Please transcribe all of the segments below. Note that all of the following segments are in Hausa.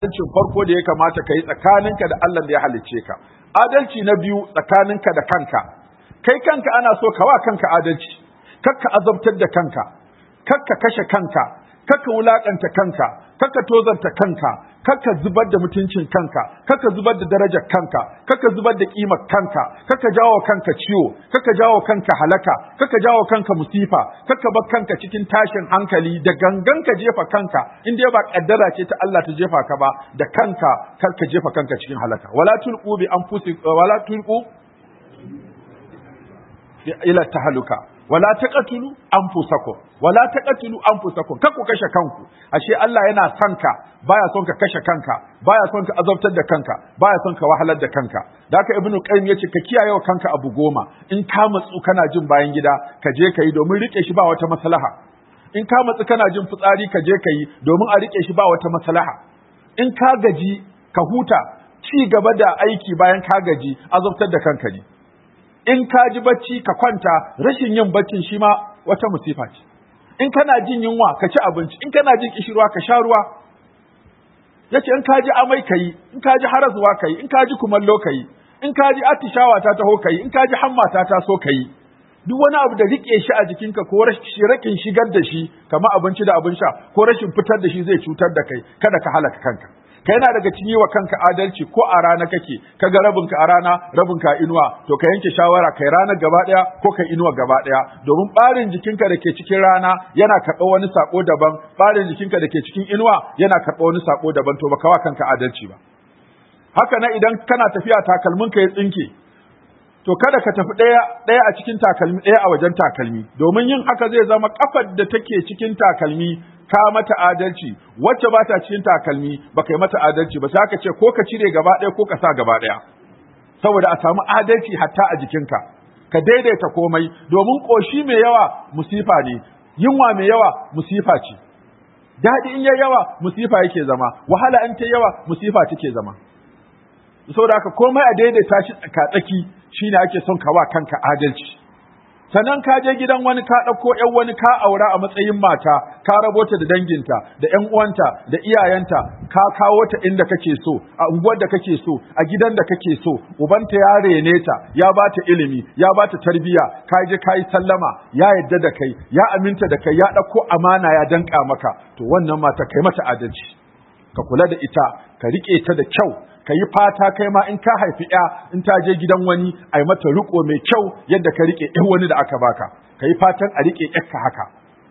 adalcin farko da ya kamata ka yi tsakaninka da Allah da ya halicce ka adalci na biyu tsakaninka da kanka kai kanka ana so ka wa kanka adalci kakka azabtar da kanka kakka kashe kanka kakka wulakanta kanka kakka tozarta kanka kakka zubar da mutuncin kanka kakka zubar da darajar kanka kakka zubar da kimar kanka kakka jawo kanka ciwo kakka jawo kanka halaka kakka jawo kanka musifa kakka bar kanka cikin tashin hankali da gangan ka jefa kanka in dai ba kaddara ce ta Allah ta jefa ka ba da kanka kar ka jefa kanka cikin halaka wala tulqu bi anfusikum wala tulqu ila tahaluka wala taqatulu anfusakum wala taqatulu anfusakum kar ku kashe kanku ashe Allah yana son ka baya son ka kashe kanka baya son ka azabtar da kanka baya son ka wahalar da kanka da haka ibnu qayyim yace ka kiyaye wa kanka abu goma in ka matsu kana jin bayan gida ka je ka yi domin rike shi ba wata maslaha in ka matsu kana jin fitsari ka je ka yi domin a rike shi ba wata maslaha in ka gaji ka huta ci gaba da aiki bayan ka gaji azabtar da kanka ne in ka ji bacci ka kwanta rashin yin baccin shi ma wata musifa ce in kana jin yunwa ka ci abinci in kana jin kishirwa ka sha ruwa yace in ka ji amai kai in ka ji harazuwa kai in ka ji kumallo kai in ka ji atishawa ta taho kai in ka ji hamma ta taso kai duk wani abu da rike shi a jikinka ko rashin shigar da shi kamar abinci da abin sha ko rashin fitar da shi zai cutar da kai kada ka halaka kanka ka yana daga cikin yi wa kanka adalci ko a rana kake ka ga rabinka a rana rabinka a inuwa to ka yanke shawara kai ranar gaba daya ko kai inuwa gaba daya domin barin jikinka da ke cikin rana yana karɓar wani sako daban barin jikinka da ke cikin inuwa yana karɓar wani sako daban to baka wa kanka adalci ba haka na idan kana tafiya takalminka ya tsinke to kada ka tafi ɗaya ɗaya a cikin takalmi ɗaya a wajen takalmi domin yin haka zai zama kafar da take cikin takalmi ka mata adalci wacce ba ta cikin takalmi ba kai mata adalci ba sai ka ce ko ka cire gaba ɗaya ko ka sa gaba ɗaya saboda a samu adalci hatta a jikinka ka daidaita komai domin ƙoshi mai yawa musifa ne yunwa mai yawa musifa ce daɗi in ya yawa musifa yake zama wahala in ta yawa musifa take zama saboda haka komai a daidaita shi tsakatsaki shine ake son ka wa kanka adalci sannan ka je gidan wani ka ɗauko ‘yan wani ka aura a matsayin mata ka rabota da danginta da ‘yan uwanta da iyayenta ka kawo ta inda kake so a unguwar da kake so a gidan da kake so ubanta ya rene ta ya ba ta ilimi ya ba ta tarbiyya ka je ka yi sallama ya yadda da kai ya aminta da kai ya ɗauko amana ya danka maka to wannan mata kai mata adalci ka kula da ita ka riƙe ta da kyau ka yi fata kai ma in ka haifi ya in ta je gidan wani a yi mata riko mai kyau yadda ka rike ɗan wani da aka baka ka yi fatan a rike ka haka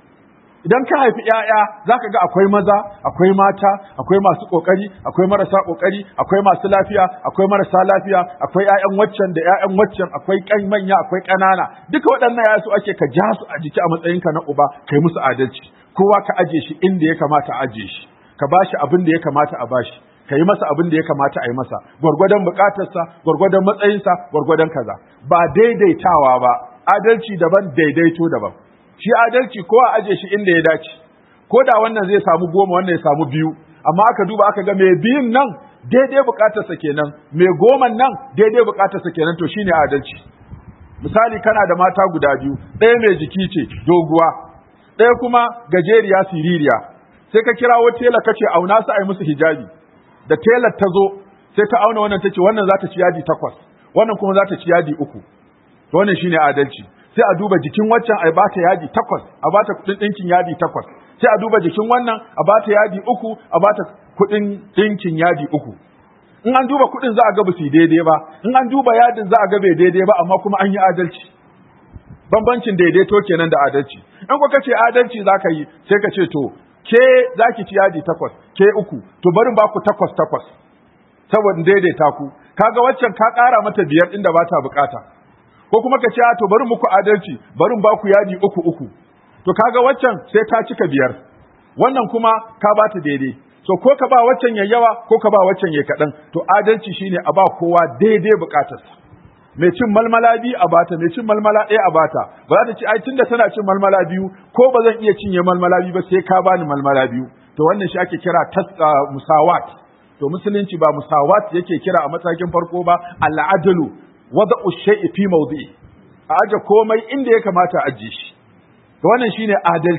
idan ka haifi ‘ya'ya za ka ga akwai maza akwai mata akwai masu ƙoƙari akwai marasa ƙoƙari akwai masu lafiya akwai marasa lafiya akwai ‘ya'yan waccan da ‘ya'yan waccan akwai ƙan manya akwai ƙanana duka waɗannan ya su ake ka ja su a jiki a matsayinka na uba kai musu adalci kowa ka aje shi inda ya kamata a aje shi ka bashi abin da ya kamata a bashi ka yi masa abin da ya kamata a yi masa gwargwadon bukatarsa gwargwadon matsayinsa gwargwadon kaza ba daidaitawa ba adalci daban daidaito daban shi adalci ko a aje shi inda ya dace ko da wannan zai samu goma wannan ya samu biyu amma aka duba aka ga mai biyun nan daidai bukatarsa kenan mai goman nan daidai bukatarsa kenan to shine adalci misali kana da mata guda biyu ɗaya mai jiki ce doguwa ɗaya kuma gajeriya siririya sai ka kirawo tela kace auna su a yi musu hijabi da telar ta zo sai ta auna wannan ta ce wannan za ta ci yadi takwas wannan kuma za ta ci yadi uku to wannan shine adalci sai a duba jikin waccan a bata yadi takwas a bata kudin ɗinkin yadi takwas sai a duba jikin wannan a bata yadi uku a bata kudin ɗinkin yadi uku in an duba kudin za a ga su daidai ba in an duba yadin za a ga bai daidai ba amma kuma an yi adalci bambancin daidaito kenan da adalci in kuka ce adalci za ka yi sai ka ce to ke za ki ci yadi takwas ke uku to barin ba ku takwas takwas saboda daidaita ku kaga waccan ka ƙara mata biyar inda ba ta bukata ko kuma ka ce to bari muku adalci barin ba ku yadi uku uku to kaga waccan sai ta cika biyar wannan kuma ka ba ta daidai so ko ka ba waccan ya yawa ko ka ba waccan ya kaɗan to adalci shine a ba kowa daidai bukatarsa mai cin malmala biyu a bata mai cin malmala ɗaya a bata ba za ta ci ai tunda tana cin malmala biyu ko ba zan iya cinye malmala biyu ba sai ka bani malmala biyu to wannan shi ake kira musawat to musulunci ba musawat yake kira a matakin farko ba al'adalu wada'u shay'i fi mawdi'i a aje komai inda ya kamata a aje shi to wannan shine adalci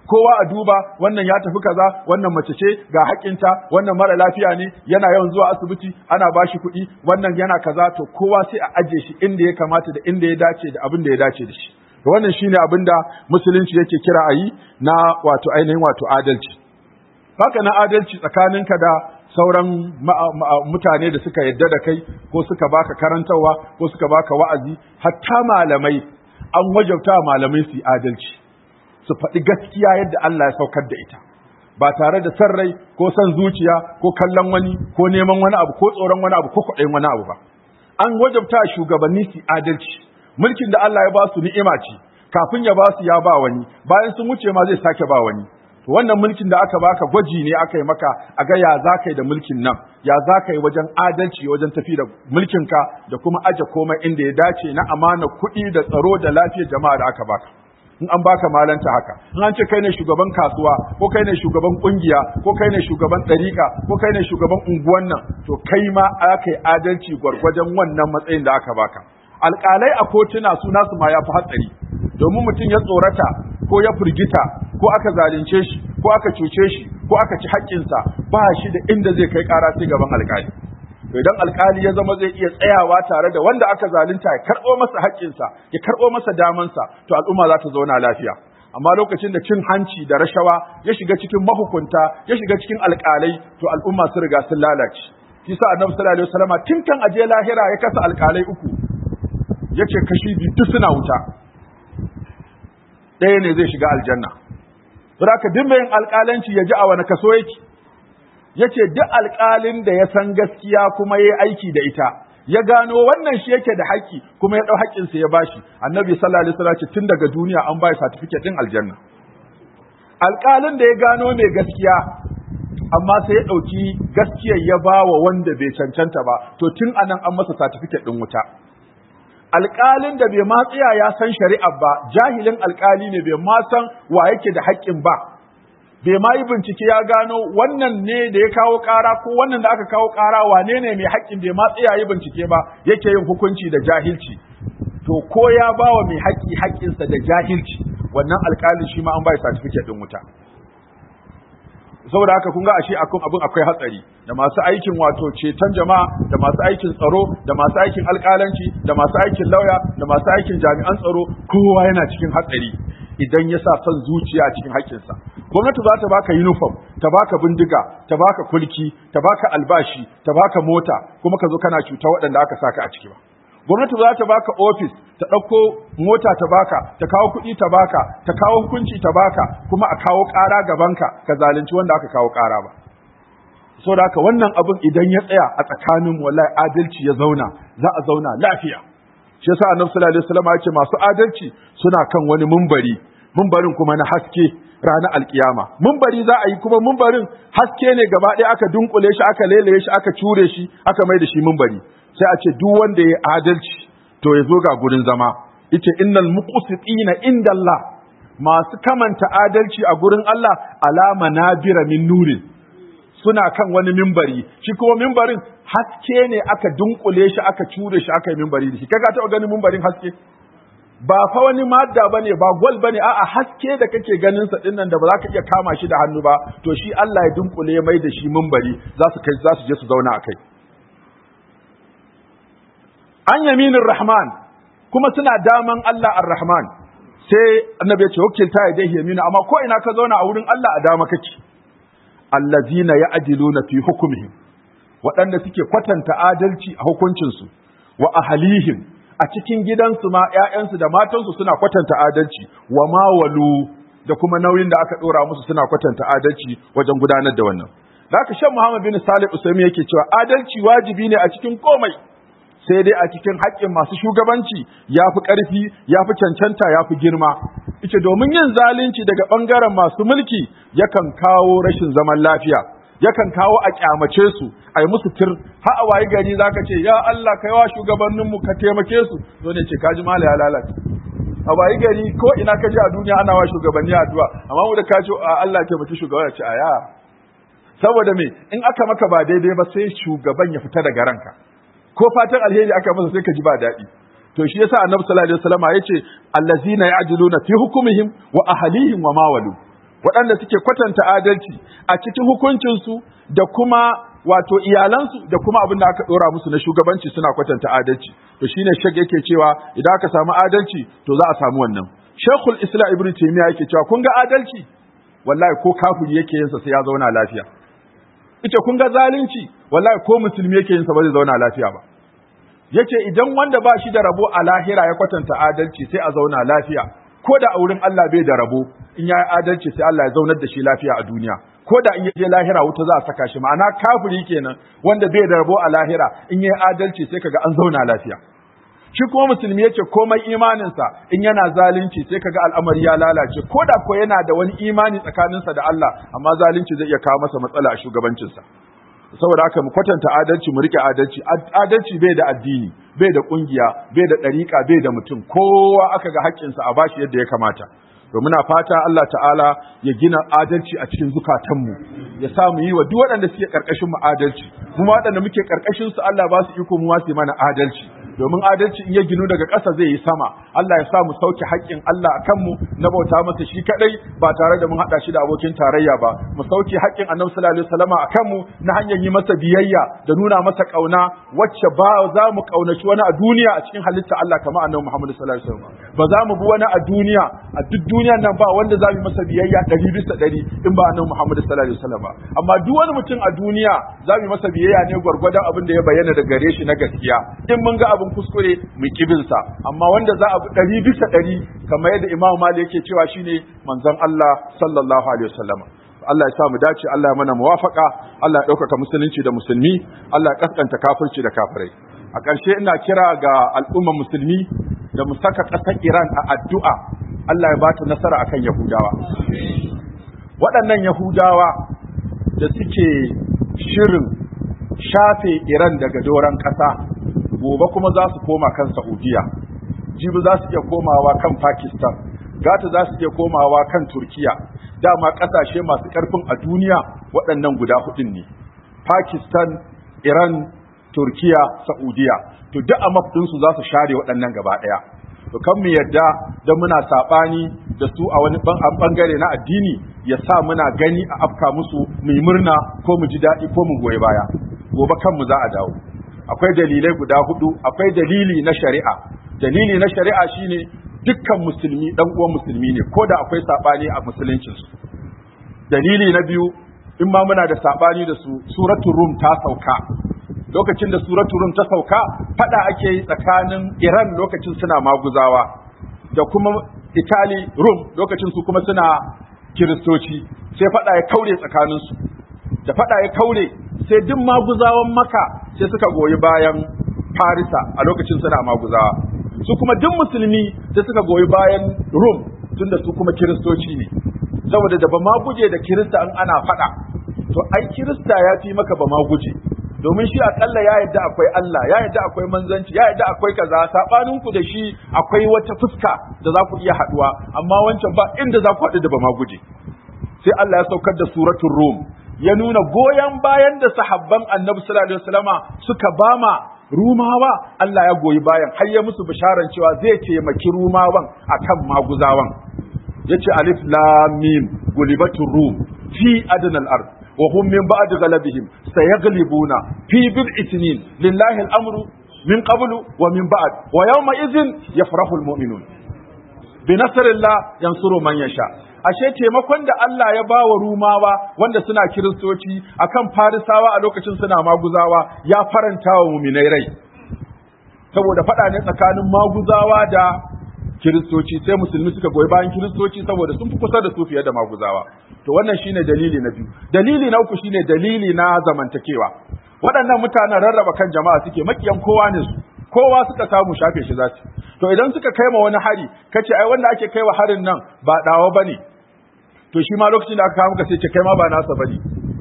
kowa a duba wannan ya tafi kaza wannan mace ce ga haƙinta wannan mara lafiya ne yana yawan zuwa asibiti ana bashi kuɗi wannan yana kaza to kowa sai a aje shi inda ya kamata da inda ya dace da abin da ya dace da shi to wannan shine abin da musulunci yake kira a yi na wato ainihin wato adalci haka na adalci tsakaninka da sauran mutane da suka yadda da kai ko suka baka karantarwa ko suka baka wa'azi hatta malamai an wajabta malamai su yi adalci su faɗi gaskiya yadda Allah ya saukar da ita ba tare da san rai ko san zuciya ko kallon wani ko neman wani abu ko tsoron wani abu ko kwaɗayin wani abu ba an wajabta shugabanni su adalci mulkin da Allah ya ba su ni'ima ce kafin ya ba su ya ba wani bayan sun wuce ma zai sake ba wani to wannan mulkin da aka baka gwaji ne aka yi maka a ga ya za ka yi da mulkin nan ya za ka yi wajen adalci wajen tafi da mulkinka da kuma aje komai inda ya dace na amana kuɗi da tsaro da lafiyar jama'a da aka baka in an baka malanta haka in an ce kai ne shugaban kasuwa ko kai ne shugaban kungiya ko kai ne shugaban ɗariƙa ko kai ne shugaban unguwan nan to kai ma aka yi adalci gwargwajen wannan matsayin da aka baka alƙalai a kotuna su nasu ma ya fi hatsari domin mutum ya tsorata ko ya firgita ko aka zalunce shi ko aka cuce shi ko aka ci haƙƙinsa ba shi da inda zai kai ƙara sai gaban alƙali idan alkali ya zama zai iya tsayawa tare da wanda aka zalunta ya karɓo masa haƙƙinsa ya karɓo masa damansa to al'umma za ta zauna lafiya amma lokacin da cin hanci da rashawa ya shiga cikin mahukunta ya shiga cikin alƙalai to al'umma sun riga sun lalace shi sa annabi sallallahu alaihi wasallama tun kan aje lahira ya kasa alƙalai uku yace kashi biyu duk suna wuta ɗaya ne zai shiga aljanna saboda ka dimma yin alƙalanci ya ji a wani kaso yake yace duk alƙalin da ya san gaskiya kuma yayi aiki da ita ya gano wannan shi yake da haƙƙi kuma ya ɗau haƙƙinsa ya bashi annabi sallallahu alaihi wasallam tun daga duniya an bai certificate din aljanna alƙalin da ya gano mai gaskiya amma sai ya ɗauki gaskiyar ya ba wa wanda bai cancanta ba to tun anan an masa certificate din wuta alƙalin da bai ma tsaya ya san shari'a ba jahilin alƙali ne bai ma san wa yake da haƙƙin ba bai ma yi bincike ya gano wannan ne da ya kawo ƙara ko wannan da aka kawo ƙara wane ne mai haƙƙin bai ma tsaya yi bincike ba yake yin hukunci da jahilci to ko ya ba wa mai haƙƙi haƙƙinsa da jahilci wannan alƙalin shi ma an bai certificate din wuta saboda haka kun ga ashe akun abin akwai hatsari da masu aikin wato ceton jama'a da masu aikin tsaro da masu aikin alƙalanci da masu aikin lauya da masu aikin jami'an tsaro kowa yana cikin hatsari idan ya sa son zuciya a cikin haƙƙinsa gwamnati za ta baka uniform ta baka bindiga ta baka kulki ta baka albashi ta baka mota kuma ka zo kana cuta waɗanda aka saka a ciki ba gwamnati za ta baka ofis ta ɗauko mota ta baka ta kawo kuɗi ta baka ta kawo hukunci ta baka kuma a kawo ƙara gabanka ka zalunci wanda aka kawo ƙara ba so da haka wannan abin idan ya tsaya a tsakanin wallahi adalci ya zauna za a zauna lafiya shi yasa annabi sallallahu alaihi wasallam ya ce masu adalci suna kan wani mumbari mumbarin kuma na haske ranar alkiyama mumbari za a yi kuma mumbarin haske ne gaba ɗaya aka dunkule shi aka lelaye shi aka cure shi aka mai da shi mumbari sai a ce duk wanda ya adalci to ya zo ga gurin zama yace innal muqsitina inda Allah masu kamanta adalci a gurin Allah alama nabira min nurin suna kan wani mimbari shi kuma mimbarin haske ne aka dunkule shi aka cure shi aka yi mimbari da shi kaga taɓa ganin mimbarin haske ba fa wani madda bane ba gwal bane a'a haske da kake ganin sa dinnan da ba za ka iya kama shi da hannu ba to shi Allah ya dunkule ya mai da shi mimbari za su kai za su je su zauna a kai an yaminin rahman kuma suna daman Allah ar-rahman sai annabi ya ce wakilta ya dai yamina amma ko ina ka zauna a wurin Allah a dama kake allazina ya'diluna fi hukmihim waɗanda suke kwatanta adalci a hukuncinsu wa ahlihim a cikin gidansu ma ƴaƴansu da matansu suna kwatanta adalci wa ma walu da kuma nauyin da aka ɗora musu suna kwatanta adalci wajen gudanar da wannan da haka shan Muhammad bin Salih Usaimi yake cewa adalci wajibi ne a cikin komai sai dai a cikin haƙƙin masu shugabanci ya fi ƙarfi ya fi cancanta ya fi girma ita domin yin zalunci daga ɓangaren masu mulki yakan kawo rashin zaman lafiya yakan kawo a kyamace su a yi musu tir har a wayi gari za ka ce ya Allah kai wa shugabanninmu ka taimake su zo ne ce ka ji mala ya lalace a wayi gari ko ina ka ji a duniya ana wa shugabanni addu'a amma mu da ka ce Allah taimaki shugaban ya ce aya saboda me in aka maka ba daidai ba sai shugaban ya fita daga ranka ko fatan alheri aka masa sai ka ji ba daɗi to shi yasa annabi sallallahu alaihi wasallam yace allazina ya'diluna fi hukmihim wa ahlihim wa mawalu waɗanda suke kwatanta adalci a cikin hukuncinsu da kuma wato iyalansu da kuma abin da aka ɗora musu na shugabanci suna kwatanta adalci to shine shek yake cewa idan aka samu adalci to za a samu wannan shekul islam ibn taymiya yake cewa kun ga adalci wallahi ko kafiri yake yinsa sai ya zauna lafiya ita kun ga zalunci wallahi ko musulmi yake yinsa ba zai zauna lafiya ba yace idan wanda ba shi da rabo a lahira ya kwatanta adalci sai a zauna lafiya ko da a wurin Allah bai da rabo in ya yi adalci sai Allah ya zaunar da shi lafiya a duniya ko da in ya je lahira wuta za a saka shi ma'ana kafiri kenan wanda bai da rabo a lahira in ya yi adalci sai kaga an zauna lafiya shi kuma musulmi yace komai imaninsa in yana zalunci sai kaga al'amari ya lalace ko da ko yana da wani imani tsakaninsa da Allah amma zalunci zai iya kawo masa matsala a shugabancinsa saboda haka mu kwatanta adalci mu rike adalci adalci bai da addini bai da kungiya bai da dariƙa bai da mutum kowa aka ga haƙƙinsa a bashi yadda ya kamata to muna fata Allah ta'ala ya gina adalci a cikin zukatanmu ya sa mu yi wa duk waɗanda suke ƙarƙashin mu adalci kuma waɗanda muke ƙarƙashin su Allah ba su iko mu wasi mana adalci domin adalci in ya ginu daga ƙasa zai yi sama Allah ya sa mu sauke haƙƙin Allah a kanmu na bauta masa shi kadai ba tare da mun haɗa shi da abokin tarayya ba mu sauke haƙƙin Annabi sallallahu alaihi wasallama a kanmu na hanyar yi masa biyayya da nuna masa ƙauna wacce ba za mu ƙaunaci wani a duniya a cikin halitta Allah kamar Annabi Muhammad sallallahu alaihi wasallam ba za mu bi wani a duniya a duk duniyan nan ba wanda za mu masa biyayya ɗari bisa ɗari in ba Annabi Muhammad sallallahu alaihi wasallam ba amma duk wani mutum a duniya za mu masa biyayya ne gwargwadon abin da ya bayyana da gare shi na gaskiya in mun ga abin kuskure mu kibinsa amma wanda za a bi ɗari bisa ɗari kamar yadda Imam Malik yake cewa shine manzon Allah sallallahu alaihi wasallam Allah ya sa mu dace Allah ya mana muwafaka Allah ya ɗaukaka musulunci da musulmi Allah ya kaskanta kafirci da kafirai a ƙarshe ina kira ga al'ummar musulmi da mu saka ƙasar Iran a addu'a Allah ya ba ta nasara akan Yahudawa waɗannan Yahudawa da suke shirin shafe Iran daga doron ƙasa gobe kuma za su koma kan Saudiya jibi za su iya komawa kan Pakistan gata za su iya komawa kan Turkiya dama ƙasashe masu ƙarfin a duniya waɗannan guda hudun ne Pakistan Iran Turkiya Saudiya to duk a mafdinsu za su share waɗannan gaba ɗaya to kan mu yadda don muna saɓani da su a wani ɓangare na addini ya sa muna gani a afka musu mu yi murna ko mu ji daɗi ko mu goyi baya gobe kanmu za a dawo akwai dalilai guda hudu akwai dalili na shari'a dalili na shari'a shine dukkan musulmi dan uwan musulmi ne ko da akwai sabani a musuluncin su dalili na biyu in ma muna da sabani da su suratul rum ta sauka lokacin da suratul rum ta sauka fada ake yi tsakanin Iran lokacin suna maguzawa da kuma Italy rum lokacin su kuma suna kiristoci sai fada ya kaure tsakanin su da fada ya kaure sai duk maguzawan maka sai suka goyi bayan farisa a lokacin suna maguzawa su kuma duk musulmi sai suka goyi bayan rum tunda su kuma kiristoci ne saboda da ba ma guje da kirista in ana faɗa to ai kirista ya fi maka ba ma guje domin shi akalla ya yadda akwai Allah ya yadda akwai manzanci ya yadda akwai kaza sabanin ku da shi akwai wata fuska da za ku iya haduwa amma wancan ba inda za ku haɗu da ba ma guje sai Allah ya saukar da suratul rum ya nuna goyon bayan da sahabban annabi sallallahu alaihi wasallama suka bama rumawa Allah ya goyi bayan har ya musu bisharan cewa zai taimaki rumawan akan maguzawan yace alif lam mim gulibatur rum fi adnal ard wa hum min ba'd ghalabihim sayaglibuna fi bid'i sinin lillahi al-amru min qablu wa min ba'd wa yawma idhin yafrahu al-mu'minun bi nasrillah yansuru man yasha ashe taimakon da Allah ya bawa rumawa wanda suna kiristoci akan farisawa a lokacin suna maguzawa ya faranta wa muminai rai saboda faɗa ne tsakanin maguzawa da kiristoci sai musulmi suka goyi bayan kiristoci saboda sun fi kusa da su fiye da maguzawa to wannan shine dalili na biyu dalili na uku shine dalili na zamantakewa waɗannan mutanen rarraba kan jama'a suke makiyan kowa ne su kowa suka samu shafe shi zasu to idan suka kai ma wani hari kace ai wanda ake kai wa harin nan ba dawa bane to shi ma lokacin da aka kawo muka sai ce kai ma ba nasa bane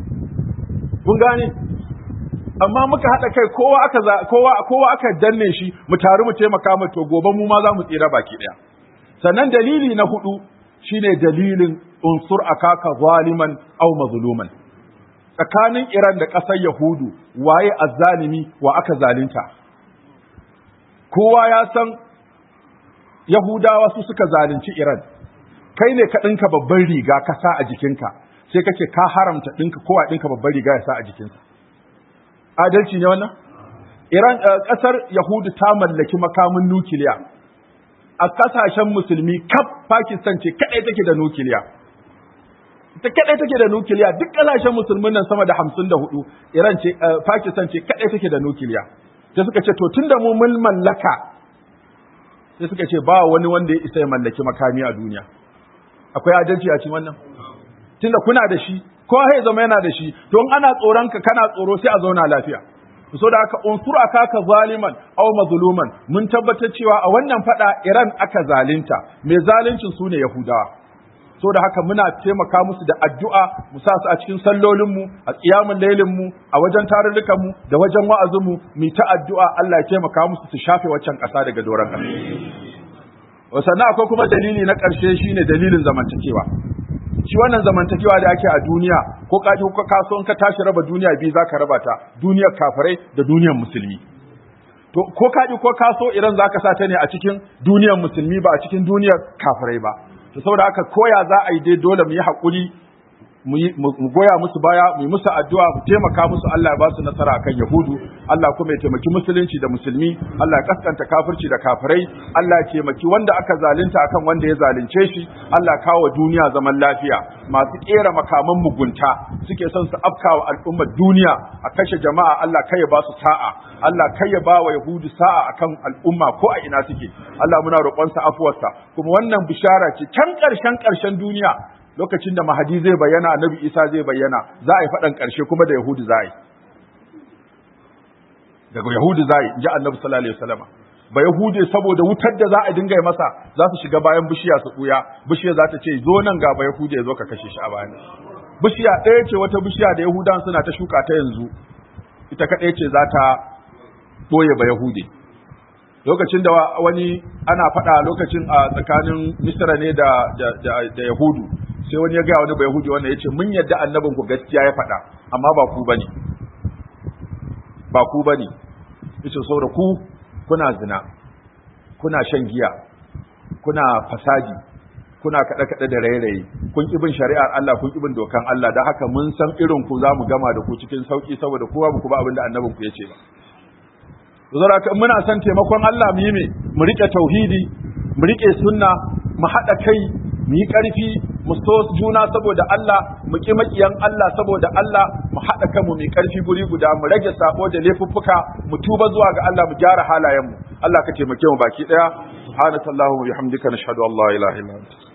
kun gane amma muka haɗa kai kowa aka kowa kowa aka danne shi mu taru mu taimaka mu to gobe mu ma za mu tsira baki ɗaya sannan dalili na hudu shine dalilin unsur akaka zaliman aw mazluman tsakanin Iran da ƙasar Yahudu waye azzalimi wa aka zalunta kowa ya san Yahudawa su suka zalunci Iran kai ne ka ɗinka babban riga ka sa a jikinka sai kake ka haramta ɗinka kowa ɗinka babban riga ya sa a jikinsa adalci ne wannan Iran ƙasar Yahudu ta mallaki makamin nukiliya a ƙasashen musulmi kaf Pakistan ce kaɗai take da nukiliya ta kaɗai take da nukiliya duk ƙasashen musulmin nan sama da hamsin da hudu Iran ce Pakistan ce kaɗai take da nukiliya sai suka ce to tun da mu mun mallaka sai suka ce ba wani wanda ya isa ya mallaki makami a duniya akwai adalci a cikin wannan tunda kuna da shi ko ya zama yana da shi to in ana tsoron ka kana tsoro sai a zauna lafiya so da haka unsur akaka zaliman aw mazluman mun tabbatar cewa a wannan fada Iran aka zalunta mai zaluncin su ne Yahudawa so da haka muna taimaka musu da addu'a mu sa su a cikin sallolin mu a qiyamul lailin mu a wajen tarurrukan mu da wajen wa'azin mu mu ta addu'a Allah ya taimaka musu su shafe waccan ƙasa daga doron ƙasa sannan akwai kuma dalili na ƙarshe shine dalilin zamantakewa shi wannan zamantakewa da ake a duniya ko ka ko kaso in ka tashi raba duniya biyu zaka raba ta duniyar kafirai da duniyar musulmi to ko ka ko kaso iran zaka sa ta ne a cikin duniyar musulmi ba a cikin duniyar kafirai ba to saboda haka koya za a yi dai dole mu yi hakuri mu goya musu baya mu yi musu addu'a mu taimaka musu Allah ya ba su nasara akan Yahudu Allah kuma ya taimaki musulunci da musulmi Allah ya kaskanta kafirci da kafirai Allah ya taimaki wanda aka zalunta akan wanda ya zalunce shi Allah ya kawo duniya zaman lafiya masu kera makaman mugunta suke son su afkawa al'ummar duniya a kashe jama'a Allah kai ya ba su sa'a Allah kai ya ba wa Yahudu sa'a akan al'umma ko a ina suke Allah muna roƙonsa afuwarsa kuma wannan bishara ce can ƙarshen ƙarshen duniya lokacin da mahadi zai bayyana annabi isa zai bayyana za a yi faɗan ƙarshe kuma da yahudu za a yi daga yahudu za a yi ji annabi sallallahu alaihi wasallam ba yahude saboda wutar da za a dinga yi masa za su shiga bayan bishiya su ɓuya bishiya za ta ce zo nan ga ba yahude ya zo ka kashe shi a bayan bishiya ɗaya ce wata bishiya da yahudan suna ta shuka ta yanzu ita kaɗai ce za ta ɓoye ba yahude lokacin da wani ana faɗa lokacin a tsakanin misra ne da da yahudu sai wani ya gaya wani bai yahudi wannan ya ce mun yadda annabin ku gaskiya ya faɗa amma ba ku bane ba ku bane yace saboda ku kuna zina kuna shan giya kuna fasadi kuna kaɗe kaɗe da rairayi kun ki bin shari'ar Allah kun ki bin dokan Allah da haka mun san irin ku za mu gama da ku cikin sauki saboda kowa ba ku ba abin da annabin ku ya ce ba zara ka muna son taimakon Allah mu yi me mu rike tauhidi mu rike sunna mu haɗa kai mu yi ƙarfi mu so juna saboda Allah mu ƙi maƙiyan Allah saboda Allah mu haɗa kanmu mu ƙarfi guri guda mu rage sabo da laifuffuka mu tuba zuwa ga Allah mu gyara halayenmu Allah ka taimake mu baki ɗaya subhanakallahumma wa bihamdika nashhadu an la ilaha illa anta